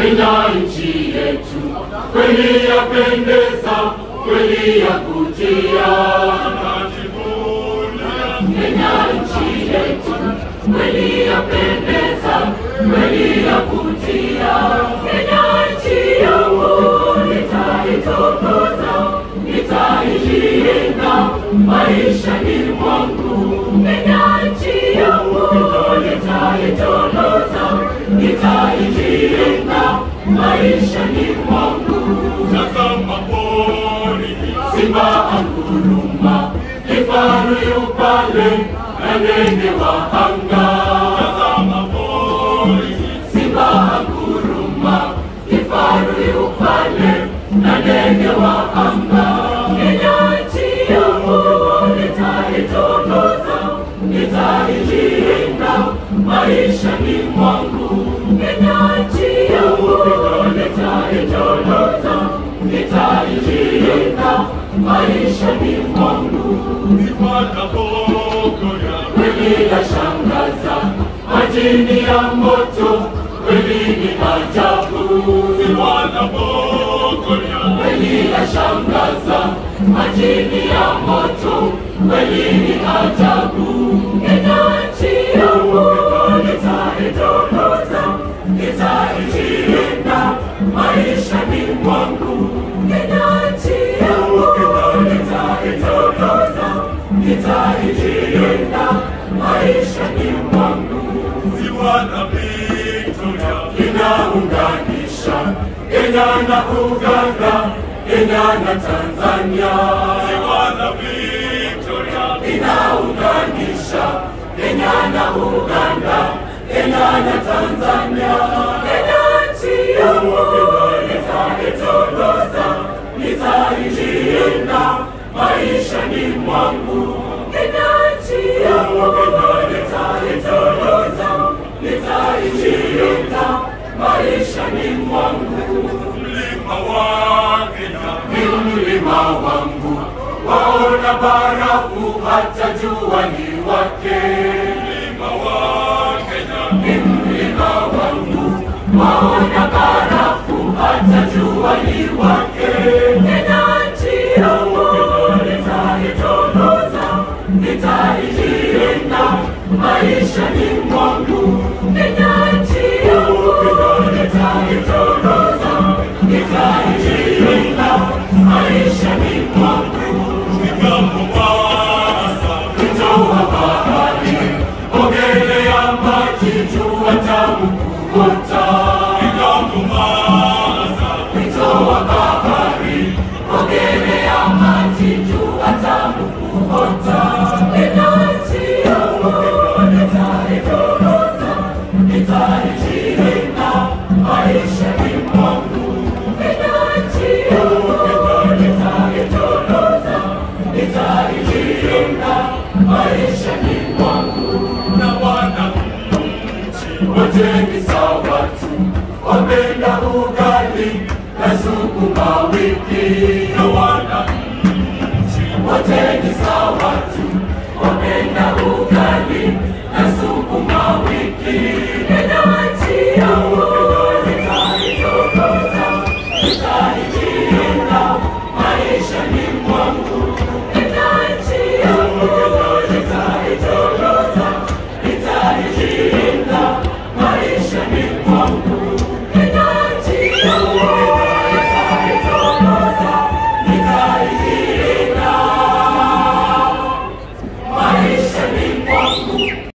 Kenya nchi yetu, kweli yapendeza, kweli yavutia. Kenya nchi yetu, kweli yapendeza, kweli yavutia. Kenya nchi yangu, nitaitukuza, nitailinda maishani mwangu. Kenya nchi yangu, nitaitukuza, nitailinda maishani mwangu. Tazama pori, Simba anguruma, kifaru yu pale, na ndege wa anga. tazama pori, Simba anguruma, kifaru yu pale, na ndege wa anga. Kenya nchi yangu, nitaitukuza, nitailinda maishani mwangu. Kenya nchi yangu, nitaitukuza, nitailinda maishani mwangu. zipatapokoya, Kweli yashangaza, majini ya moto, kweli ni ajabu. wanapokoya, Kweli yashangaza, majini ya moto, kweli ni ajabu. Kenya nchi yangu, nitaitukuza, nitailinda maishani mwangu. Kenya nchi yangu, nitaitukuza, nitailinda maishani mwangu. ziwa na Victoria, Inaunganisha Kenya na Uganda, Kenya na Tanzania. ziwa na Victoria, Inaunganisha Kenya na Uganda, Kenya na Tanzania. Kenya nchi yangu, nitaitukuza, nitailinda maishani mwangu. Kenya nchi yangu, nitaitukuza, nitailinda maishani mwangu. mlima wa Kenya, Ni mlima wangu, waona barafu hata jua ni wake. mlima wa Kenya, Ni mlima wangu, waona barafu hata jua ni wake. Kenya nchi yangu, nitaitukuza, nitailinda maishani mwangu. Kenya nchi yangu, nitaitukuza, nitailinda maishani mwangu. fika Mombasa, Mto wa bahari, ogelea maji, jua tamu kuota. fika Mombasa, Mto wa bahari, ogelea maji, jua tamu kuota. Kenya nchi yangu, nitaitukuza, nitailinda maishani mwangu. Kenya nchi yangu, nitaitukuza, nitailinda maishani mwangu. na wananchi wote ni sawa tu, wapenda ugali na sukuma wiki. na wananchi Wote ni sawa tu,